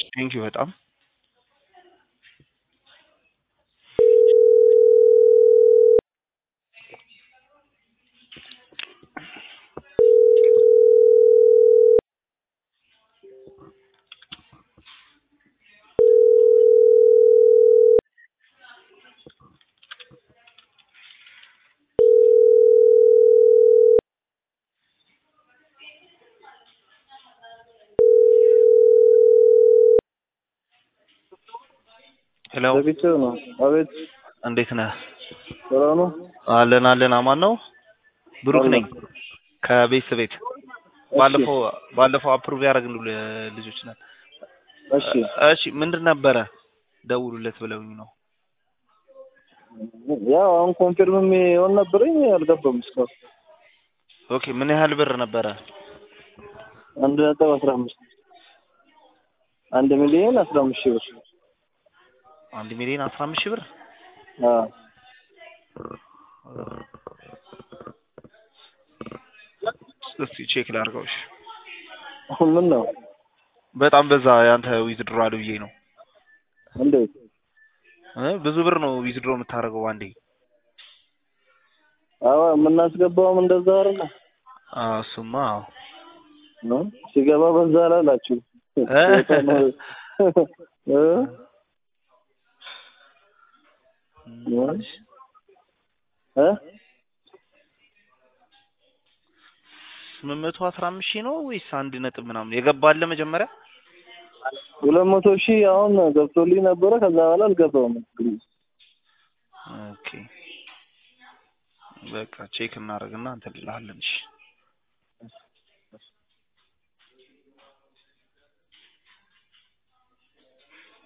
ቴንኪው በጣም ሄሎ ዘግቼ ነው። አቤት እንዴት ነህ? ሰላም ነው? አለን አለን አማን ነው። ብሩክ ነኝ ከቤት ቤት ባለፈው ባለፈው አፕሩቭ ያደረግን ልጆች ነን። እሺ እሺ ምንድን ነበረ ደውሉለት ብለውኝ ነው። ያው አሁን ኮንፊርም የሚሆን ነበረኝ አልገባም እስካሁን ኦኬ ምን ያህል ብር ነበረ? አንድ ነጥብ አስራ አምስት አንድ ሚሊዮን አስራ አምስት ሺህ ብር አንድ ሚሊዮን አስራ አምስት ሺህ ብር አዎ እስቲ ቼክ ላድርገው። እሺ አሁን ምን ነው በጣም በዛ ያንተ ዊዝድሮ አለ ብዬ ነው እንዴት እ ብዙ ብር ነው ዊዝድሮ የምታደርገው አንዴ። አዎ የምናስገባውም እንደዛ አይደለ አዎ እሱማ አዎ ነው ሲገባ በዛ አላላችሁ እ? እ? እ? ስምንት መቶ አስራ አምስት ሺህ ነው ወይስ አንድ ነጥብ ምናምን የገባለ መጀመሪያ? ሁለት መቶ ሺህ አሁን ገብቶልኝ ነበረ ከዛ በኋላ አልገባውም ኦኬ በቃ ቼክ እናደርግና እንትን እንልሃለን። እሺ